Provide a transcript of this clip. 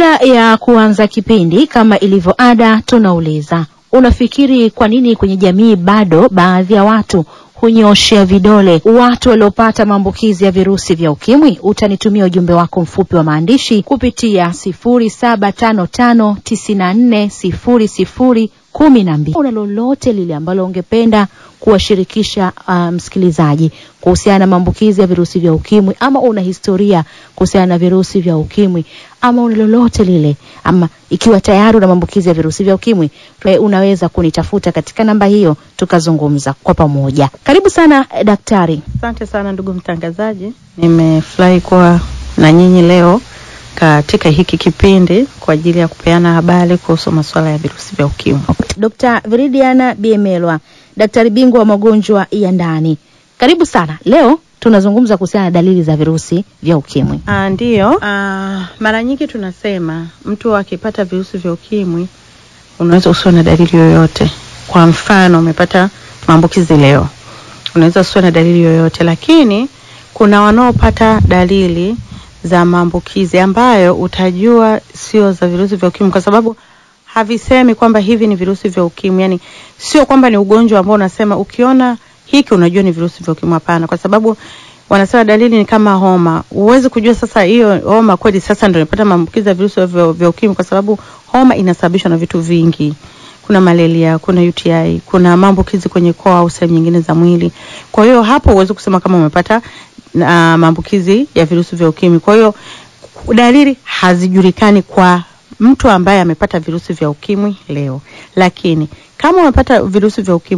ya kuanza kipindi, kama ilivyo ada, tunauliza unafikiri kwa nini kwenye jamii bado baadhi ya watu hunyoshea vidole watu waliopata maambukizi ya virusi vya ukimwi? Utanitumia ujumbe wako mfupi wa maandishi kupitia sifuri saba tano tano tisini na nne sifuri sifuri kumi na mbili. Una lolote lile ambalo ungependa kuwashirikisha uh, msikilizaji kuhusiana na maambukizi ya virusi vya ukimwi, ama una historia kuhusiana na virusi vya ukimwi, ama una lolote lile, ama ikiwa tayari una maambukizi ya virusi vya ukimwi, unaweza kunitafuta katika namba hiyo tukazungumza kwa pamoja. Karibu sana eh, daktari. Asante sana ndugu mtangazaji, nimefurahi kuwa na nyinyi leo katika hiki kipindi kwa ajili ya kupeana habari kuhusu masuala ya virusi vya ukimwi. Dr. Viridiana Biemelwa, daktari bingwa wa magonjwa ya ndani. Karibu sana. Leo tunazungumza kuhusiana na dalili za virusi vya ukimwi. Ah, ndiyo. Ah, mara nyingi tunasema mtu akipata virusi vya ukimwi unaweza usiwe na dalili yoyote. Kwa mfano umepata maambukizi leo, unaweza usiwe na dalili yoyote, lakini kuna wanaopata dalili za maambukizi ambayo utajua sio za virusi vya ukimwi kwa sababu havisemi kwamba hivi ni virusi vya ukimwi. Yani sio kwamba ni ugonjwa ambao unasema ukiona hiki unajua ni virusi vya ukimwi. Hapana, kwa sababu wanasema dalili ni kama homa. Huwezi kujua sasa hiyo homa kweli sasa ndio nimepata maambukizi ya virusi vya, vya ukimwi, kwa sababu homa inasababishwa na vitu vingi. Kuna malaria, kuna UTI, kuna maambukizi kwenye koo au sehemu nyingine za mwili. Kwa hiyo hapo huwezi kusema kama umepata uh, maambukizi ya virusi vya ukimwi. Kwa hiyo dalili hazijulikani kwa mtu ambaye amepata virusi vya ukimwi leo, lakini kama umepata virusi vya ukimwi